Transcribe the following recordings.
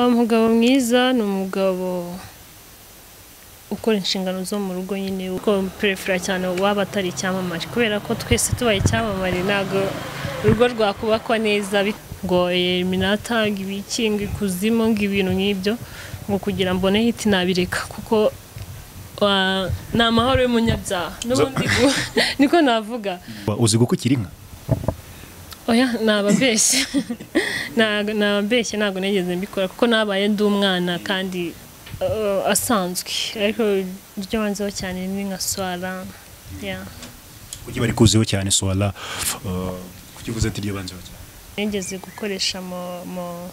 umugabo mwiza ni umugabo ukora inshingano zo mu rugo nyine uko perefera cyane waba atari icyamamare kubera ko twese tubaye icyamamare ntabwo urugo rwakubakwa neza bit- ngo eliminata ngo ibiki ngo ikuzimu ngo ibintu nk'ibyo ngo kugira mbone hiti nabireka kuko wa- ni amahoro y'umunyabyaha n'ubundi gu- niko navuga uzi gukukira inka oya nababeshye Ntago- nababeshye ntabwo nigeze mbikora kuko nabaye ndi umwana kandi uh, asanzwe ariko ibyo banzeho cyane ni nka swara yeah. ujye bari kuziho cyane suwara kukivuze ati ryo banze cyane nigeze gukoresha mu- mu-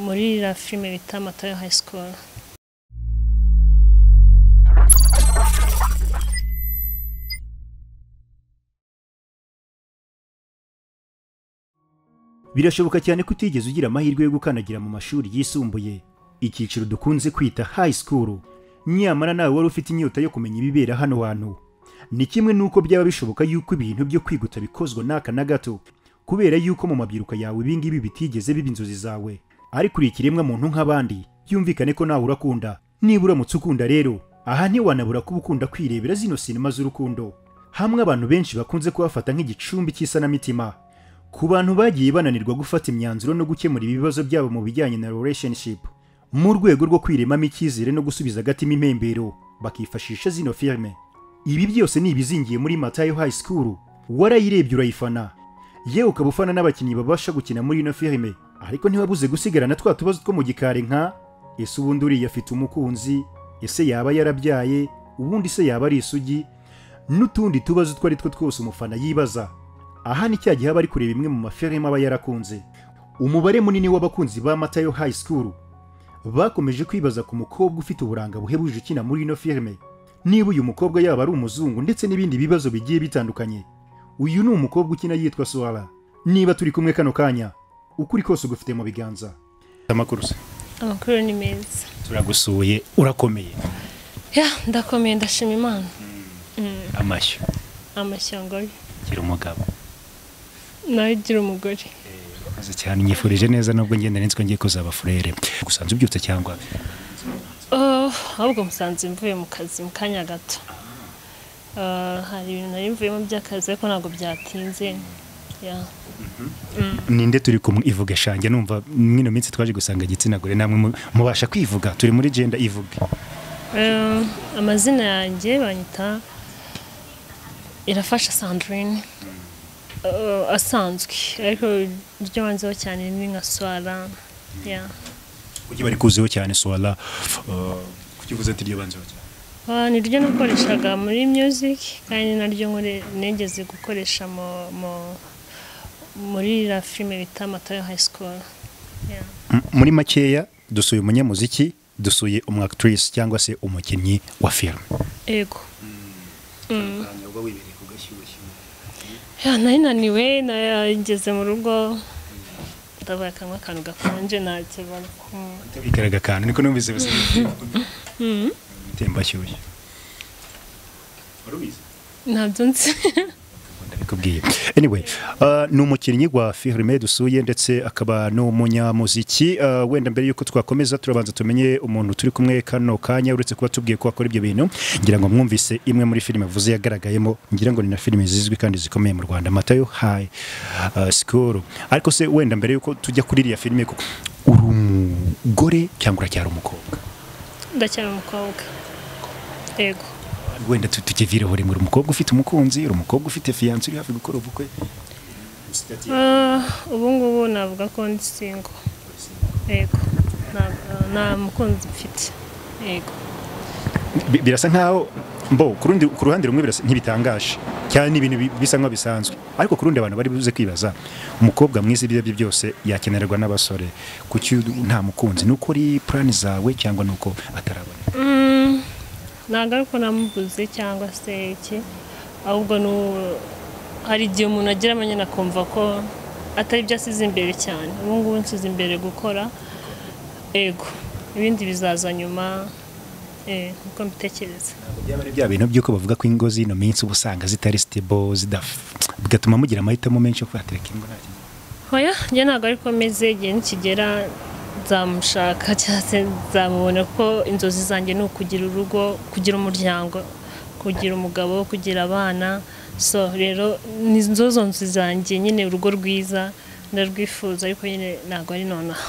muri la filime bita Matayo High School birashoboka cyane ko utigeze ugira amahirwe yo gukandagira mu mashuri yisumbuye icyiciro dukunze kwita high school nyamara nawe wari ufite inyota yo kumenya ibibera hano hantu ni kimwe n'uko byaba bishoboka yuko ibintu byo kwiga utabikozwa n'aka na gato kubera yuko mu mabyiruka yawe ibi ngibi bitigeze biba inzozi zawe ariko uri ikiremwa muntu nk'abandi byumvikane ko nawe urakunda nibura uramutse ukunda rero aha ntiwanabura kuba ukunda kwirebera zino sinema z'urukundo hamwe abantu benshi bakunze kuhafata nk'igicumbi cy'isanamitima ku bantu bagiye bananirwa gufata imyanzuro no gukemura ibibazo byabo mu bijyanye na relationship mu rwego rwo kwiremamo icyizere no gusubiza agatima impembero bakifashisha zino filime ibi byose ni ibizingiye muri matayo high school warayirebye urayifana yewe ukaba ufana n'abakinnyi babasha gukina muri ino filime ariko ntiwabuze gusigarana twa tubazo two mu gikari nka ese ubundi uriya afite umukunzi ese yaba yarabyaye ubundi se yaba ari isugi n'utundi tubazo utwo ari two twose umufana yibaza aha ni cya gihe aba ari kureba imwe mu mafilime aba yarakunze umubare munini w'abakunzi ba matayo high school bakomeje kwibaza ku mukobwa ufite uburanga buhebuje ukina muri ino filime niba uyu mukobwa yaba ari umuzungu ndetse n'ibindi bibazo bigiye bitandukanye uyu ni umukobwa ukina yitwa suwara niba turi kumwe kano kanya ukuri kose ugufite mu biganza amakuru se amakuru ni meza turagusuye urakomeye ya ndakomeye ndashima imana amashyo amashyanga ye gira umugabo nawe ugira umugore murakoze cyane nyifurije neza nubwo ngenda nitwe ngiye kuzaba furere gusanze ubyutse cyangwa Oh, ahubwo musanze mvuye mu kazi mu kanya gato Ah, hari ibintu nari mvuyemo by'akazi ariko ntabwo byatinze yeah. ninde turi kumwe ivuga shange numva mwino minsi twaje gusanga igitsina gore namwe mu- mubasha kwivuga turi muri genda ivuga Eh, amazina yanjye banyita irafasha sandrine Eh, asanzwe ariko ibyo banzeho cyane ni nka swara yeah. ujye bari kuziho cyane suwara kukivuze ati ryo banze Ah, ni ryo nakoreshaga muri music kandi naryo nkore- nigeze gukoresha mu, mu, muri la filime bita Matayo High School yeah. muri makeya dusuye umunyamuziki dusuye umwakitrise cyangwa se umukinnyi wa filime ego Ya, nari naniwe nageze mu rugo ndabaye akanwa akantu gakonje ntacyo bari bikaraga akantu niko numvise bisa temba shyushye ntabyo nzi ndabikubwiye anyway uh, ni umukinnyi wa filime dusuye ndetse akaba n'umunyamuziki uh, wenda mbere y'uko twakomeza turabanza tumenye umuntu turi kumwe kano kanya uretse kuba tubwiye ko akora ibyo bintu ngira ngo mwumvise imwe muri filime avuze yagaragayemo ngira ngo ni na filime zizwi kandi zikomeye mu rwanda matayo high uh, school ariko se wenda mbere y'uko tujya kuri iriya filime ko uri umugore cyangwa uracyari umukobwa ndacyari umukobwa ego wenda tu- tukivireho rimwe uri umukobwa ufite umukunzi uri umukobwa ufite fiyanse uri hafi gukora ubukwe Ah, ubu ngubu navuga ko ndi singo ego Nta- nta mukunzi mfite ego Bi- birasa nkaho mbo ku rundi- ku ruhande rumwe birasa ntibitangaje cyane ni ibintu bi- bisa nkaho bisanzwe ariko ku rundi abantu bari buze kwibaza umukobwa mwiza ibyo aribyo byose yakenerwa n'abasore kuki nta mukunzi ni uko ari purani zawe cyangwa ni uko ataraboneka Mm, ntabwo ariko namubuze cyangwa se iki ahubwo ni u- hari igihe umuntu agira amanyana akumva ko atari byo asize imbere cyane ubu ngubu nsize imbere gukora ego ibindi bizaza nyuma eh, uko mbitekereza byaba ari bya bintu by'uko bavuga ko ingo zino minsi uba usanga zitari sitebo zidaf bigatuma mugira amahitamo menshi yo kuhatereka ingo nta kintu Oya, njye ntabwo ariko meze igihe nikigera nzamushaka cyangwa se nzamubona ko inzozi zanjye ni ukugira urugo kugira umuryango kugira umugabo kugira abana so rero ni inzozo nzu zanjye nyine urugo rwiza ndarwifuza ariko nyine ntabwo ari nonaha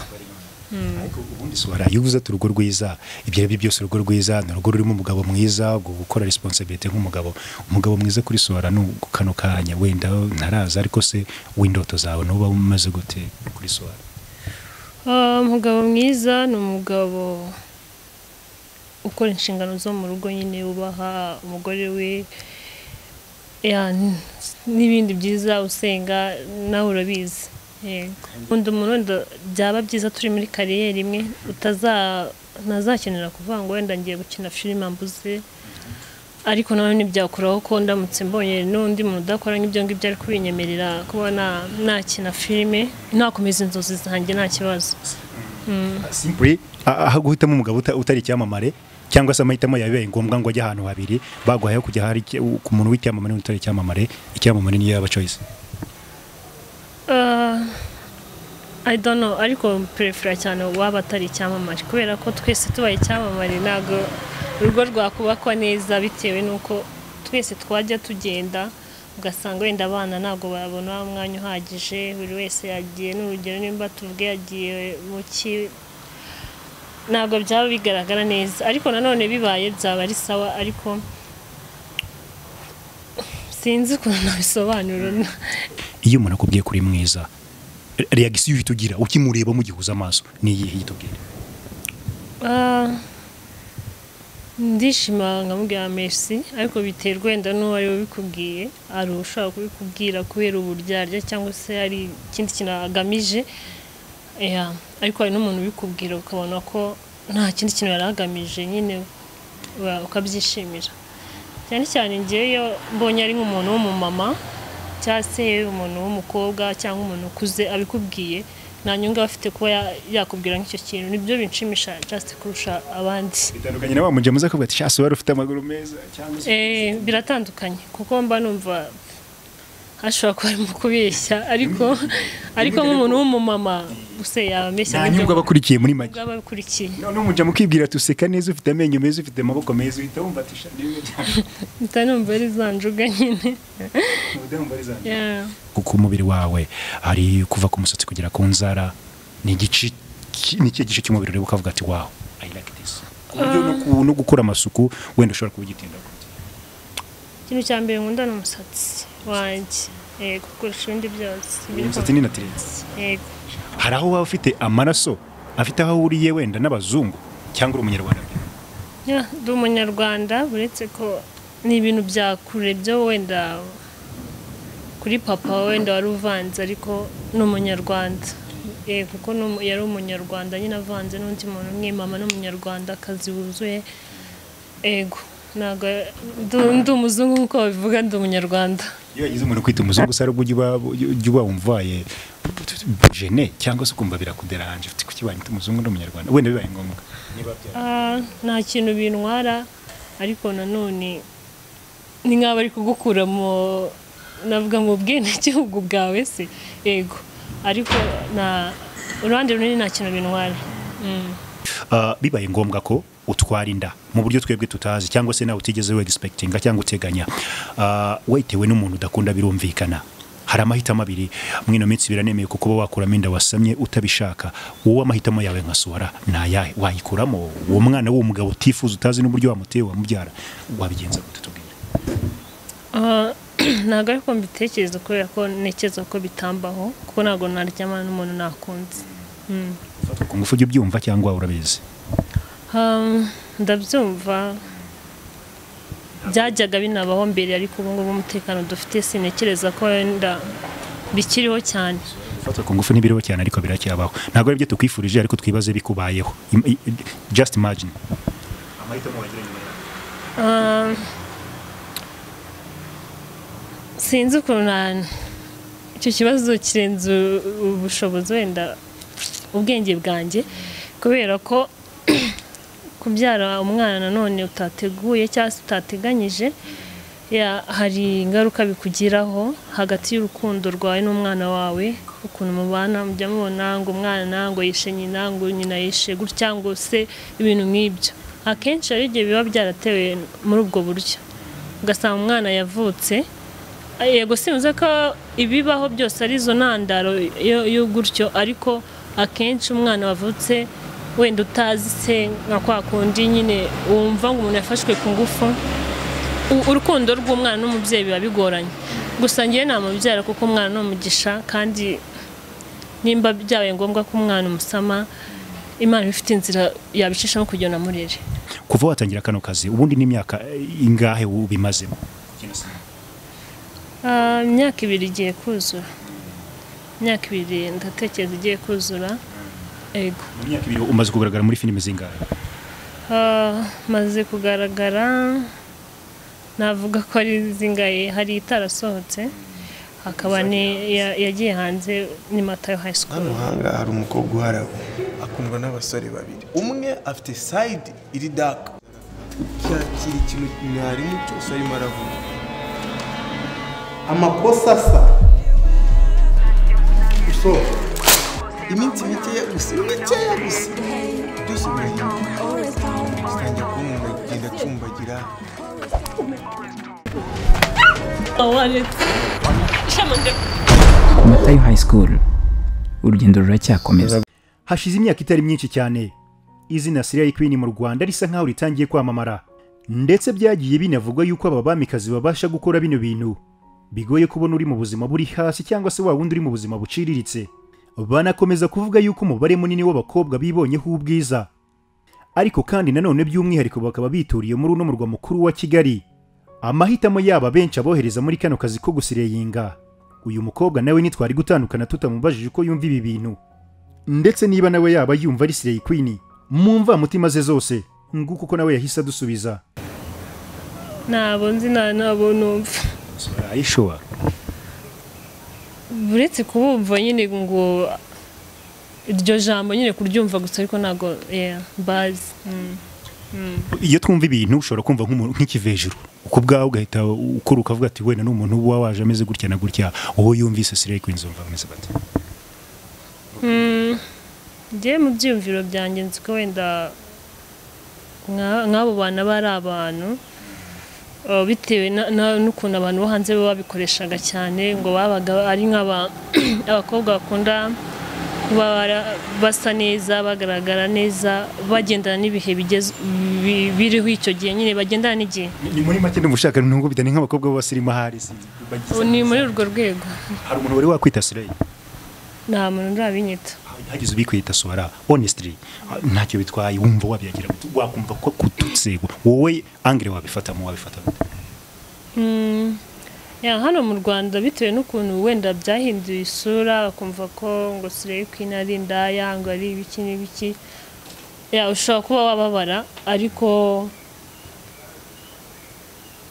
ariko ubundi si warayibuza ati urugo rwiza ibyo ari byo byose urugo rwiza ni urugo rurimo umugabo mwiza gukora resiponsabirite nk'umugabo umugabo mwiza kuri sora ni kano kanya wenda ntaraza ariko se w'indoto zawe n'uba umaze gute kuri sora Ah, umugabo mwiza ni umugabo ukora inshingano zo mu rugo nyine wubaha umugore we ya, n- n'ibindi byiza usenga nawe urabizi yego undi umuntu wenda byaba byiza turi muri kariyeri imwe utaza ntazakenera kuvuga ngo wenda ngiye gukina filime mbuze ariko nawe ntibyakuraho ko ndamutse mbonye n'undi muntu udakora nk'ibyo ngibyo ari kubinyemerera kuba na- nakina filime nakomeza inzozi zanjye nta kibazo simpuri aho guhitamo umugabo uta- utari icyamamare cyangwa se amahitamo yabaye ngombwa ngo ajye ahantu habiri baguhaye yo kujya hari icya- ku muntu w'icyamamare n'utari icyamamare icyamamare niyo yaba choice Uh, I don't know ariko perefera cyane waba atari icyamamare kubera ko twese tubaye icyamamare ntabwo urugo rwakubakwa neza bitewe n'uko twese twajya tugenda ugasanga wenda abana ntabwo babona umwanya uhagije buri wese yagiye n'urugero nimba tuvuge yagiye mu ki ntabwo byaba bigaragara neza ariko nanone bibaye byaba ari sawa ariko sinzi ukuntu nabisobanura iyo umuntu akubwiye kuri mwiza reagisiyo uhita ugira ukimureba mugihuza amaso ni iyihe ihita ubwira Ah, ndishima nkamubwira merci ariko biterwa wenda n'uwo ari we ubikubwiye hari ushobora kubikubwira kubera uburyarya cyangwa se hari ikindi kintu agamije Ya, ariko hari n'umuntu ubikubwira ukabona ko nta kindi kintu yari agamije nyine wa- ukabyishimira cyane cyane ngeyo mbonye ari nk'umuntu w'umumama cyangwa se umuntu w'umukobwa cyangwa umuntu ukuze abikubwiye nta nyungu aba afite kuba ya- yakubwira nk'icyo kintu nibyo binshimisha just kurusha abandi bitandukanye na wa mujya muza akavuga ati shasi wari ufite amaguru meza cyangwa se Eh, biratandukanye kuko mba numva hashobora kuba arimo kubeshya ariko ariko nk'umuntu w'umumama gusa yabeshya nta n'ibyo nyungu aba akurikiye muri make bwaba bikurikiye noneho mujya mukibwira ati useka neza ufite amenyo meza ufite amaboko meza uhita wumva ati shasi mpita numva ari za njuga nyine Yeah. kuko umubiri wawe hari kuva ku musatsi kugera ku nzara ni igice ki- ni ikihe gice cy'umubiri ureba ukavuga ati wawu i like this ku buryo no ku- no gukora amasuku wenda ushobora kuba ugitinda ikintu cya mbere nkunda ni umusatsi wanjye yego kurusha ibindi byose biri umusatsi ni natirere yego hari aho waba ufite amaraso afite aho ahuriye wenda n'abazungu cyangwa uri umunyarwanda Yeah, ndi umunyarwanda uretse ko ni ibintu bya kure byo wenda kuri papa wenda wari uvanze ariko ni umunyarwanda Eh, kuko ni umu- yari umunyarwanda nyine avanze n'undi muntu umwe mama ni umunyarwanda akazi wuzuye ego ntabwo ndu- ndi umuzungu nk'uko babivuga ndi umunyarwanda iyo yagize umuntu kwita umuzungu usara ubwo ujya uba- ujya uba wumvaye jene cyangwa se ukumva birakuderanje ufite kuki banyita umuzungu n'umunyarwanda wenda bibaye ngombwa niba bya- Ah, nta kintu bintwara ariko nanone ni nk'aba ari kugukura mu navuga mu bwenegihugu bwawe se yego ariko na uruhande runini nta kintu bintwara Mm. Uh, bibaye ngombwa ko utwara inda mu buryo twebwe tutazi cyangwa se nawe utigeze wegisipekitinga cyangwa uteganya uh, wayitewe n'umuntu udakunda birumvikana hari amahitamo abiri muri ino minsi biranemeye kuko uba wakuramo inda wasamye utabishaka wowe amahitamo yawe nka suwara ni ayahe wayikuramo uwo mwana w'umugabo utifuza utazi n'uburyo wamuteye wamubyara wabigenza gute tubwire Ah, ntabwo ariko mbitekereza kubera ko ntekereza ko bitambaho kuko ntabwo naryamana n'umuntu nakunze Mm. ufatwa ku ngufu ujya ubyumva cyangwa urabizi Um, ndabyumva byajyaga binabaho mbere ariko ubu ngubu umutekano dufite sinekereza ko wenda bikiriho cyane ufatwa ku ngufu ntibiriho cyane ariko biracyabaho ntabwo ari byo tukwifurije ariko twibaze bikubayeho Im- i- i- just imagine amahitamo wagira nyuma yawe Um, sinzi ukuntu na- icyo kibazo kirenze u- ubushobozi wenda ubwenge bwanjye kubera ko kubyara umwana nanone utateguye cyangwa se utateganyije Ya, hari ingaruka bikugiraho hagati y'urukundo rwawe n'umwana wawe ukuntu mubana mujya mubona ngo umwana ngo yishe nyina ngo nyina yishe gutya ngo se ibintu nk'ibyo akenshi hari igihe biba byaratewe muri ubwo buryo ugasanga umwana yavutse yego sinzi ko ibibaho byose ari izo ntandaro yo- yo gutyo ariko akenshi umwana wavutse wenda utazi se nka kwa kundi nyine wumva ngo umuntu yafashwe ku ngufu u- urukundo rw'umwana n'umubyeyi biba bigoranye gusa ngewe namubyara kuko umwana ni umugisha kandi nimba byabaye ngombwa ko umwana umusama imana iba ifite inzira yabicishamo kugira ngo amurere kuva watangira kano kazi ubundi n'imyaka ingahe ubimazemo Ah, imyaka ibiri igiye kuzura imyaka ibiri ndatekereza igiye kuzura ego mu myaka ibiri umaze kugaragara muri filime zingahe Ah, maze kugaragara navuga ko ari zingaye hari itarasohotse hakaba ni ya- yagiye hanze ni matayo high school hano hanga hari umukobwa uharawe akundwa n'abasore babiri umwe afite sayidi iri daka ucyakira ikintu mwarimu cyose arimo aravuga amakosa asa usohoka iminsi mikeya gusa mikeya gusa byose birahinduka atangira kuba umuntu ari kugenda acumbagira matayo hayi sikuru urugendo ruracyakomeza hashize imyaka itari myinshi cyane izina Siriya Queen mu Rwanda risa nk'aho ritangiye kwamamara ndetse byagiye binavugwa yuko aba bamikazi babasha gukora bino bintu bigoye kubona uri mu buzima buri hasi cyangwa se wa wundi uri mu buzima buciriritse banakomeza kuvuga yuko umubare munini w'abakobwa bibonyeho ubwiza ariko kandi nanone by'umwihariko bakaba bituriye muri uno murwa mukuru wa Kigali amahitamo yabo abenshi abohereza muri kano kazi ko gusireyinga uyu mukobwa nawe nitwari gutandukana tutamubajije uko yumva ibi bintu ndetse niba nawe yaba yumva ari Slay Queen mu mvamutima ze zose nguko uko nawe yahise adusubiza ntabwo nzi nta nabo numva ayishobora uretse kubumva nyine ngo iryo jambo nyine kuryumva gusa ariko ntabwo yeah, bazi mm. iyo twumva ibintu ushobora kumva nk'umuntu nk'ikivejuru uko bwawe ugahita ukora ukavuga ati wenda n'umuntu uba waje ameze gutya na gutya wowe yumvise Slay Queen zumva ameze bate njye mu byiyumviro byanjye nzi ko wenda nka- nk'abo bantu aba ari abantu uh, bitewe na- na- n'ukuntu abantu bo hanze baba babikoreshaga cyane ngo babaga ari nk'aba- abakobwa bakunda kuba bara- basa neza bagaragara neza bagendana n'ibihe bigeze- bi- biriho icyo gihe nyine bagendana n'igihe ni muri make n'ubushaka ntungubita ni nk'abakobwa b'abasirimu ahari ni muri urwo rwego hari umuntu wari wakwita Slay nta muntu urabinyita hagize ubikwita suwara honestly ntacyo bitwaye wumva wabyagira gute? wakumva ko kututse wowe angire wabifatamo wabifata gute? Ya, hano mu Rwanda bitewe n'ukuntu wenda byahinduye isura bakumva ko ngo Slay Queen ari indaya ngo ari ibiki n'ibiki ya ushobora kuba wababara ariko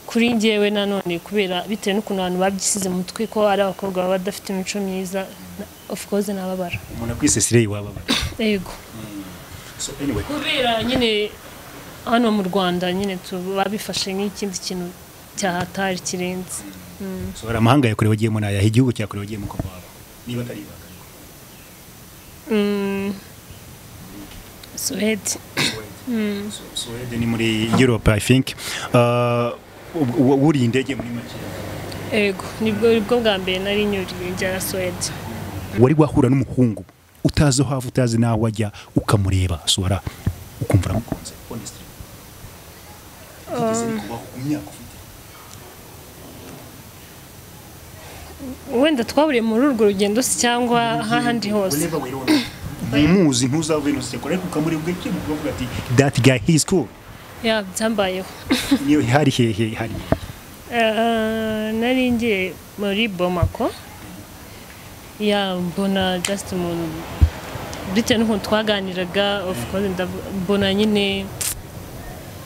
kuri njyewe nanone kubera bitewe n'ukuntu abantu babyisize mu mutwe ko ari abakobwa baba badafite imico myiza na- of course nababara umuntu akwise Slay wababara yego so anyway kubera nyine hano mu Rwanda nyine tu- babifashe nk'ikindi kintu cyahatari kirenze ushobora amahanga yakorewe agiyemo nayaha igihugu cyakorewe agiyemo uko waba niba atari ibanga Mm. Suwedi Su- Suwede ni muri Europe I think Uh, u- u- wuriye indege muri make ego nibwo nibwo bwa mbere nari nyuriye njya Suwedi wari wahura n'umuhungu utazi aho ava utazi n'aho ajya ukamureba suwara ukumva uramukunze honestly byigeze bikubaho mu myaka ufite wenda twaburiye muri urwo rugendo se cyangwa ahandi hose whenever we don't ntumuzi ntuzave ntuseko ariko ukamureba ugakimuka ukavuga ati that guy he's cool ya byambayeho niyo hari hehe hari Eh, nari ngiye muri bomako ya mbona just umuntu bitewe n'ukuntu twaganiraga of course ndavu- mbona nyine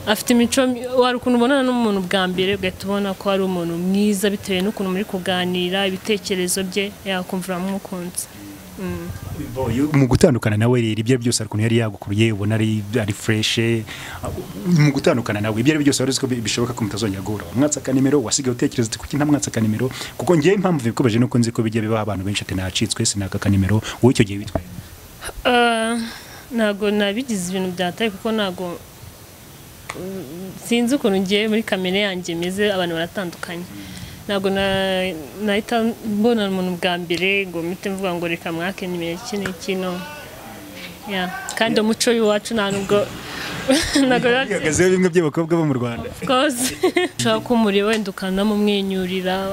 afite imico mi- wari ukuntu ubonana n'umuntu bwa mbere ugahita ubona ko ari umuntu mwiza bitewe n'ukuntu muri kuganira ibitekerezo bye yakumva uramukunze mu gutandukana nawe rero ibyo ari byo byose hari ukuntu yari yagukuruye ubona ari ari fureshe mu gutandukana nawe ibyo ari byo byose wari uzi ko bi- bishoboka ko mutazongera guhura wamwatsaka nimero wasigaye utekereza uti kuki ntamwatsaka nimero kuko ngewe impamvu bikomeje nuko nzi ko bijya bibaho abantu benshi ati nacitswe sinaka ka nimero wowe icyo gihe witwaye Ah, ntabwo nabigize ibintu byataye kuko ntabwo mm, sinzi ukuntu ngiye muri kamere yanjye meze abantu baratandukanye ntabwo na- nahita mbona umuntu bwa mbere ngo mpite mvuga ngo reka mwake nimero iki n'iki no Yeah. kandi umuco w'iwacu nta nubwo ntabwo biba- ihagazeho bimwe by'abakobwa bo mu rwanda Kozi. ushaka ko umuri wenda ukanamumwenyurira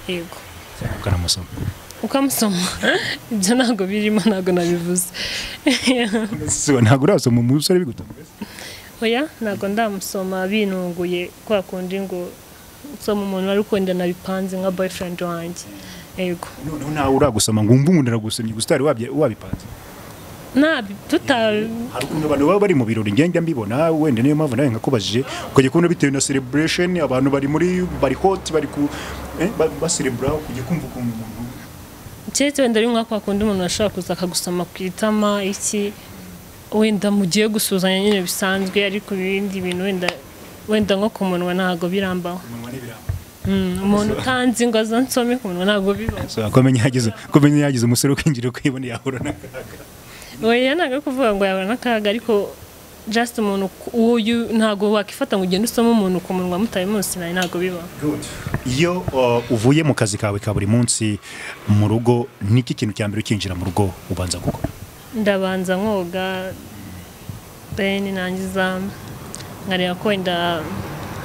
yego ukanamusoma ukamusoma ibyo ntabwo birimo ntabwo nabivuze So, ntabwo urasoma umusore bigutunguye oya ntabwo ndamusoma binunguye kwa kundi ngo usoma umuntu wari ukundana bipanze nka boyfriend wanjye yego noneho ntawe uragusoma ngo wumve umuntu aragusomye gusa utari wabye- wabipanze nabi tuta hari ukuntu abantu baba bari mu birori ngenda mbibona wenda niyo mpamvu nawe nkakubajije ukajya kubona bitewe na celebration abantu bari muri bari hot bari ku eh, ba- baserebura kujya kumva ukuntu umuntu keretse wenda ari nka kwa kundi umuntu ashobora kuza akagusoma ku itama iki wenda mugiye gusuhuzanya nyine bisanzwe ariko ibindi bintu wenda wenda nko ku munwa ntabwo birambaho umunwa n'ibiramba Mm, umuntu utanzi ngo azansome ku munwa ntabwo bibaho so akomenya yagize akomenya yagize umusore ukinjira ukayibona yahura n'akaga oya ntabwo ari kuvuga ngo yabona akaga ariko just umuntu ku- uyu ntabwo wakifata ngo ugende usome umuntu ku munwa mutari musinari ntabwo bibaho iyo uh, uvuye mu kazi kawe ka buri munsi mu rugo niki kintu cya mbere ukinjira mu rugo ubanza gukora ndabanza nkoga then nangiza nkareba ko wenda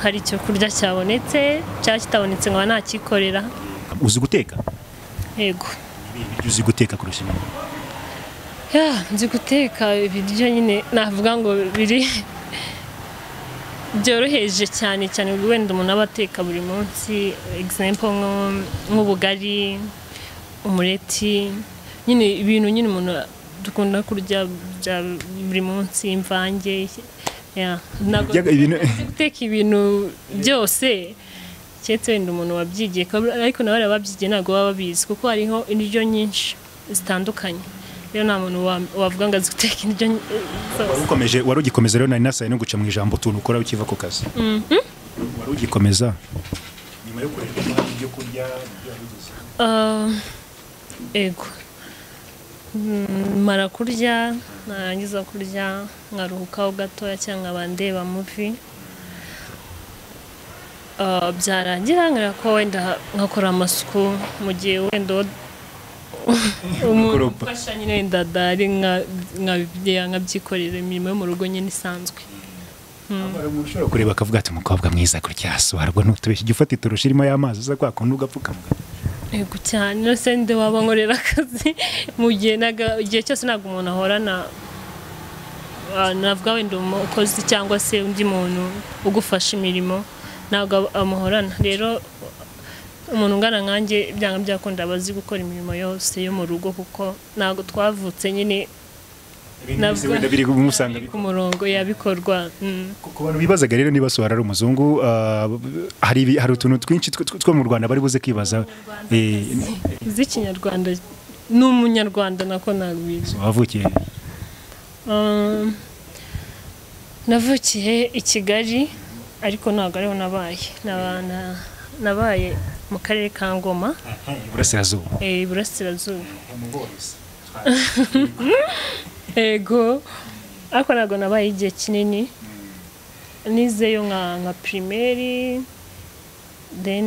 hari icyo kurya cyabonetse cyangwa kitabonetse nkaba nakikorera uzi guteka yego Ibihe biryo uzi guteka kurusha ibindi ya nzi guteka ibiryo nyine navuga ngo biri byoroheje cyane cyane wenda umuntu aba ateka buri munsi example nko- nk'ubugari umureti nyine ibintu nyine umuntu dukunda kurya bya buri munsi imvange ya ntabwo Ibyaga- ibintu- nzi guteka ibintu byose keretse wenda umuntu wabyigiye ko- ariko nawe ababyigiye ntabwo baba babizi kuko hariho indyo nyinshi zitandukanye rero nta muntu wa- wavuga ngo azi guteka indyo ny- zose ukomeje wari ugikomeza rero nari nasaye no guca mu ijambo utuntu ukora ukiva ku kazi wari ugikomeza nyuma yo kureba impamvu ibyo kurya ibyo wari ugize. Ah, ego Mm, mara kurya narangiza kurya nkaruhukaho gatoya cyangwa nkaba ndeba muvi Ah, byarangira nkera ko wenda nkakora amasuku mu gihe wenda uwo- umuntu Gukoropa. ufasha nyine wenda adahari nka- nkabye- nkabyikorera imirimo yo mu rugo nyine isanzwe Hari umuntu ushobora kureba akavuga ati umukobwa mwiza gutya soharwa n'utubeshya ijya ufata iturushi irimo y'amazi uza kwa kundi ugapfukamuka yego cyane nose nde waba nkorera akazi mu gihe naga- igihe cyose ntabwo umuntu ahorana ah, navuga wenda umukozi cyangwa se undi muntu ugufasha imirimo ntabwo ab- amuhorana rero umuntu ungana nkanjye byanga byakunda aba azi gukora imirimo yose yo mu rugo kuko ntabwo twavutse nyine Ibintu Nabwo. byose wenda biri kumusanga ku murongo yabikorwa mm. ku bantu bibazaga rero niba sohara ari umuzungu ah, hari ibi- hari utuntu twinshi two- two- two mu rwanda bari buze kwibaza eh, z'ikinyarwanda ni umunyarwanda nako nagwiza wavukiye Um, navukiye i kigali ariko ntabwo ariho nabaye Naba- na- nabaye mu karere ka ngoma iburasirazuba eh, iburasirazuba ego ariko ntabwo nabaye igihe kinini nizeyo nka nka pirimeri then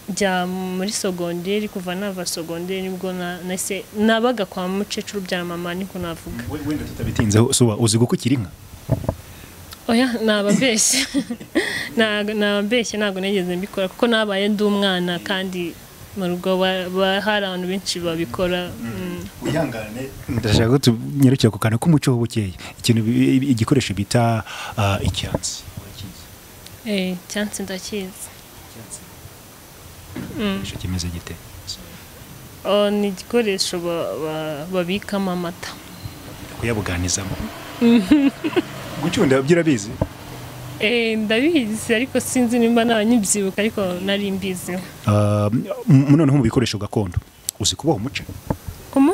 njya muri sogonderi kuva nava sogonderi nibwo na- nahise nabaga kwa mukecuru byara mama niko navuga We- wenda tutabitinzeho suba uzi guko ukiri inka oya nababeshye Ntabwo- nababeshye ntabwo nigeze mbikora kuko nabaye ndi umwana kandi mu rugo ba- ba- hari abantu benshi babikora mm. wihangane ndashaka ko tunyarukira ku kantu k'umuco w'ubukeye ikintu bi- igikoresho bita ah, icyansi eh cyansi ndakizi Igikoresho kimeze gite Oh, ni igikoresho ba- ba- babikamo amata kuyabuganizamo gucunda byo urabizi Eh, ndabizi ariko sinzi nimba naba nyibyibuka ariko nari mbiziho Ah, m- noneho mu bikoresho gakondo uzi kuboha umuce kumu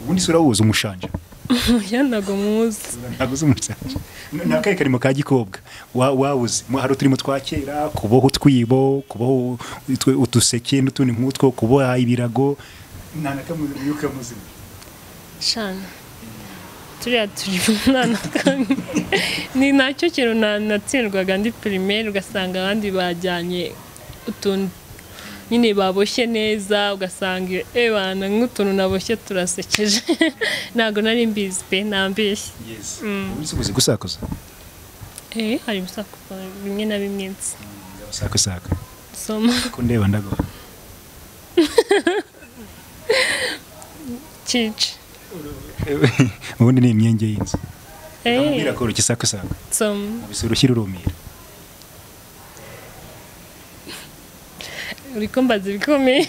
ubundi se urawuzi umushanja oya ntabwo muzi ntabwo uzi umushanja ni akahe karimo ka gikobwa Wa- wawuzi Mwa- hari uturimo twa kera kuboha utwibo kuboha utwe- uduseke n'utundi nk'utwo kuboha ibirago nta na kamwe muri kamuzima shana turiya turi umwana kamwe ni nacyo kintu na- natsindwaga ndi pirimeri ugasanga abandi bajyanye utuntu nyine baboshye neza ugasanga ebana nk'utuntu naboshye turasekeje ntabwo nari mbizi pe nambeshye yes ubundi se uzi gusakuza eh hari ibisakuza bimwe na bimwe nzi ndabasakusaka soma kundeba ndagora cici ubundi ni imyenge y'inzu eh birakora ukisakusaka soma ubise urushyi urumira uriko mbaza ibikomeye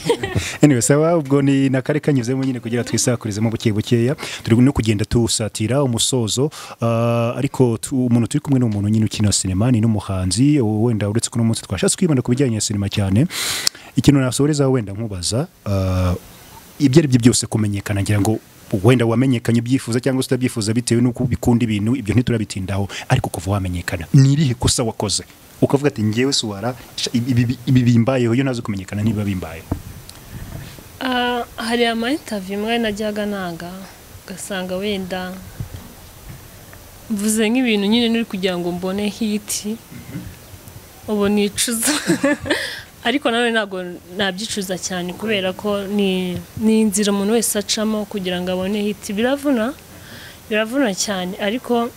anyway sawa ubwo ni na kare kanyuzemo nyine kugira twisakurizemo buke bukeya turi no kugenda tusatira umusozo ah, ariko tu- umuntu turi kumwe ni umuntu nyine ukina sinema ni n'umuhanzi wenda uretse ko uno munsi twashatse kwibanda ku bijyanye na sinema cyane ikintu nasohorezaho wenda nkubaza ah, ibyo ari byo byose kumenyekana ngira ngo wenda wamenyekanye ubyifuza cyangwa se utabyifuza bitewe n'uko bikunda ibintu ibyo ntiturabitindaho ariko kuva wamenyekana ni irihe kosa wakoze ukavuga ati ngewe suwara ibi ibi- ibi bimbayeho iyo ntazi kumenyekana niba bimbayeho Ah, hari amayinitaviyu imwe najyaga nanga ugasanga wenda mvuze nk'ibintu nyine nuri kugira ngo mbone hiti ubu nicuza ariko nawe ntabwo nabyicuza cyane kubera ko ni ni inzira umuntu wese acamo kugira ngo abone hiti biravuna biravuna cyane ariko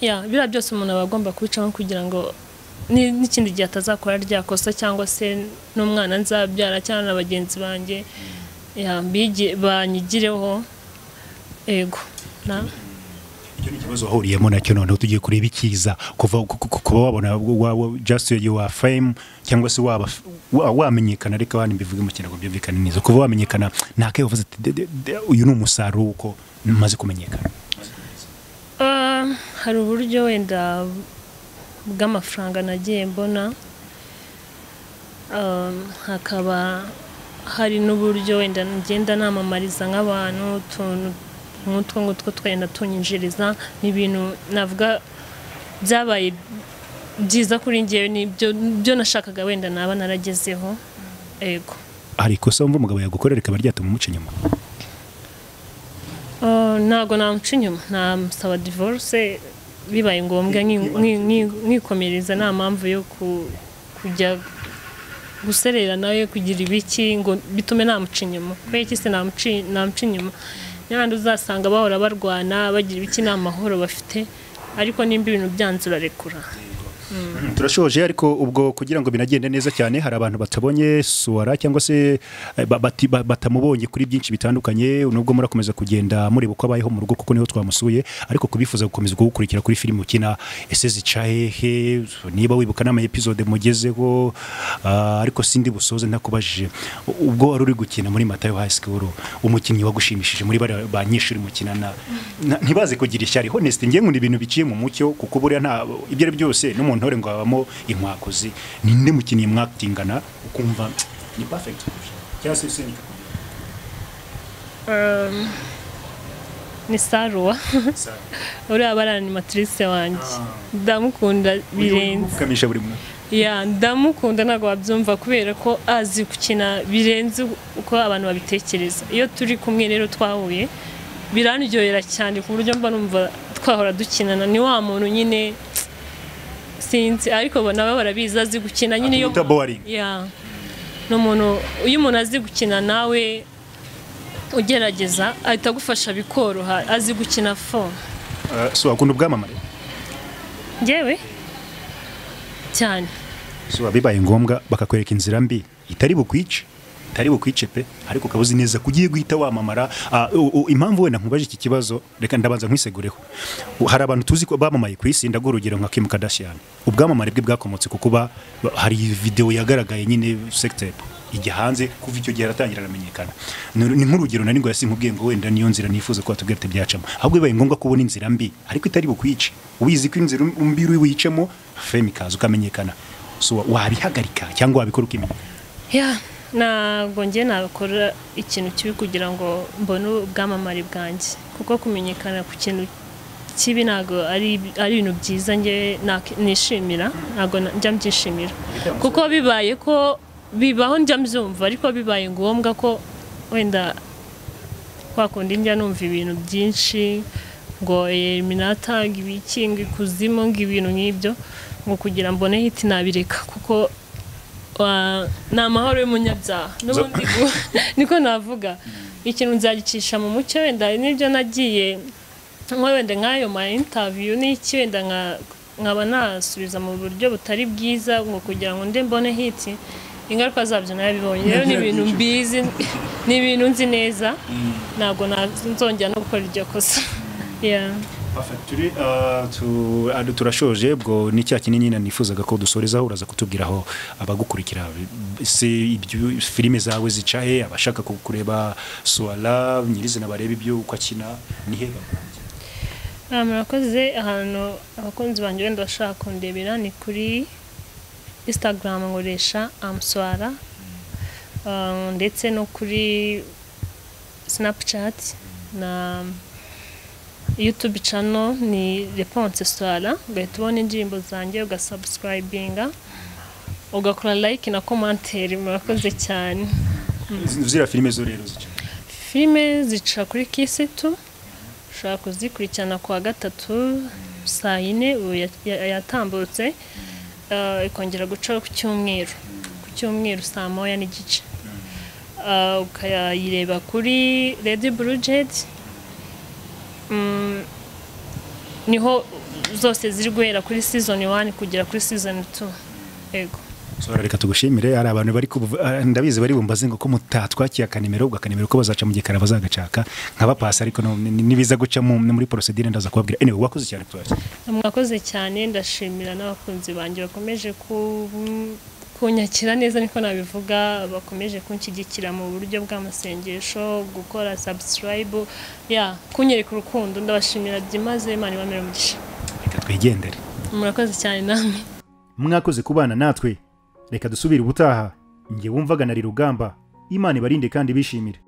ya biriya byose umuntu aba agomba kubicamo kugira ngo ni- n'ikindi gihe atazakora rya kosa cyangwa se n'umwana nzabyara cyangwa na bagenzi banjye ya, mbige- banyigireho ego na icyo ni ikibazo wahuriyemo nacyo noneho tugiye kureba ikiza kuva ku- ku- kuba wabona wa- wa- just you are fame cyangwa se waba wa- wamenyekana reka abandi mbivuge mu kinyarwanda byumvikane neza kuva wamenyekana nta kayo uvuze ati "De- de- de- uyu ni umusaruro w'uko maze kumenyekana Ah, hari uburyo wenda bw'amafaranga nagiye mbona Ah, hakaba hari n'uburyo wenda ngenda namamariza nk'abantu utuntu nk'utwo ngutwo twenda tunyinjiriza ni ibintu navuga byabaye byiza kuri ngewe nibyo byo nashakaga wenda naba naragezeho yego hari ikosa wumva umugabo yagukora rikaba ryatuma umuca inyuma Ah, ntabwo namuca inyuma namusaba divorce bibaye ngombwa nki- nki- nki- nkikomereza nta mpamvu yo ku- kujya guserera nawe kugira ibiki ngo bitume namuca inyuma kubera iki se namuci- namuca inyuma n'abandi uzasanga bahora barwana bagira ibiki nta mahoro bafite ariko nimba ibintu byanze urarekura turashoje ariko ubwo kugira ngo binagende neza cyane hari abantu batabonye suwara cyangwa se eh, ba- bati- ba- batamubonye kuri byinshi bitandukanye nubwo murakomeza kugenda mureba uko abayeho mu rugo kuko niho twamusuye ariko kubifuza gukomeza kugukurikira kuri filime ukina ese zica hehe niba wibuka n'ama episode mugezeho ah, ariko sindi busoze ntakubajije U- ubwo wari uri gukina muri matayo high school umukinnyi wagushimishije muri bariya banyeshuri mukinana na- ntibaze kugira ishyari honest ngewe ngo ni ibintu biciye mu mucyo kuko buriya nta ibyo ari byo byose n'umuntore ngo habamo inkwakozi ninde mukinnyi mwatingana ukumva ni perfect cyangwa se senika Um, ni saruwa uriya baranimatrice wanjye ndamukunda birenze ukamisha buri muntu ya ndamukunda ntabwo wabyumva kubera ko azi gukina birenze uko abantu babitekereza iyo turi kumwe rero twahuye biranryohera cyane ku buryo mba numva twahora dukinana ni wa muntu nyine sinzi ariko bo nawe barabizi azi gukina nyine iyo Uta boring. ya ni umuntu iyo umuntu azi gukina nawe ugerageza ahita agufasha bikoroha azi gukina fo Ah, so akunda ubwamamare ngewe cyane so bibaye ngombwa bakakwereka inzira mbi itari bukwice itari bukwice pe ariko ukaba uzi neza ko ugiye guhita wamamara Ah, u- u- impamvu wenda nkubaje iki kibazo reka ndabanza nkwisegureho U- hari abantu tuzi ko bamamaye ku isi ndaguha urugero nka Kim Kardashian ubwamamare bwe bwakomotse ku kuba ba- hari video yagaragaye nyine sextape ijya hanze kuva icyo gihe aratangira aramenyekana Ni- ni nk'urugero nari ngo yasinkubwiye ngo wenda niyo nzira nifuza ko watubwira ati byacamo ahubwo bibaye ngombwa kubona inzira mbi ariko itari bukwice ubizi ko inzira mbi uri wicemo fame ikaza ukamenyekana so wabihagarika cyangwa wabikora ukimenyekana ya ntabwo njye nakora ikintu kibi kugira ngo mbone ubwamamare bwanjye kuko kumenyekana ku kintu kibi ntabwo ari ari ibintu byiza njye nak- nishimira ntabwo na- njya mbyishimira kuko bibaye ko bibaho njya mbyumva ariko bibaye ngombwa ko wenda kwa kundi njya numva ibintu byinshi ngo eliminata ngo ibiki ngo ikuzimu ngo ibintu nk'ibyo ngo kugira mbone hiti nabireka kuko wa- ni amahoro y'umunyabyaha n'ubundi gu- niko navuga ikintu nzagicisha mu mucyo wenda n'ibyo nagiye nko wenda nk'ayo ma intaviyu n'iki wenda nka- nkaba nasubiza mu buryo butari bwiza ngo kugira ngo nde mbone hiti ingaruka zabyo nabibonye rero ni ibintu mbizi ni ibintu nzi neza ntabwo nazongera no gukora iryo kosa Yeah. turi ah, tu- ah, turashoje ubwo ni cya kinini nyine nifuzaga ko dusorezaho uraza kutubwira aho abagukurikira se ibyo filime zawe zica he abashaka ku- kureba suwara nyirizina bareba ibyo uko akina ni he bakunze Ah, murakoze ahantu abakunzi banjye wenda bashaka kundebera ni kuri instagram nkoresha amuswara Ah, ndetse no kuri snapchat na youtube channel ni reponse swara ugahita ubona indirimbo zanjye ugasubscribinga ugakora like na commentaire murakoze cyane ziriya filime zo rero zica filime zica kuri kisitu ushobora kuzikurikirana ku wa gatatu saa yine ubu ya- ya- yatambutse eh, ikongera guca ku cyumweru ku cyumweru saa moya n'igice Eh, ukayireba kuri redi burujet niho zose ziri guhera kuri season 1 kugera kuri season 2 yego suwara reka tugushimire hari abantu bari kubu- ah, ndabizi bari bumbaze ngo ko mutatwakiye akanimero ubwo akanimero ko bazaca mu gikara bazagacaka nkabapasa ariko no- ni- nibiza guca mu- muri porosedire ndaza kubabwira anyway wakoze cyane tuwakira mwakoze cyane ndashimira n'abakunzi banjye bakomeje ku- kunyakira neza niko nabivuga bakomeje kunshyigikira mu buryo bw'amasengesho gukora subscribe ya kunyereka urukundo ndabashimira byimaze imana ibamere umugisha reka twigendere murakoze cyane namwe mwakoze kubana natwe reka dusubire ubutaha njye wumvaga na rugamba imana ibarinde kandi bishimire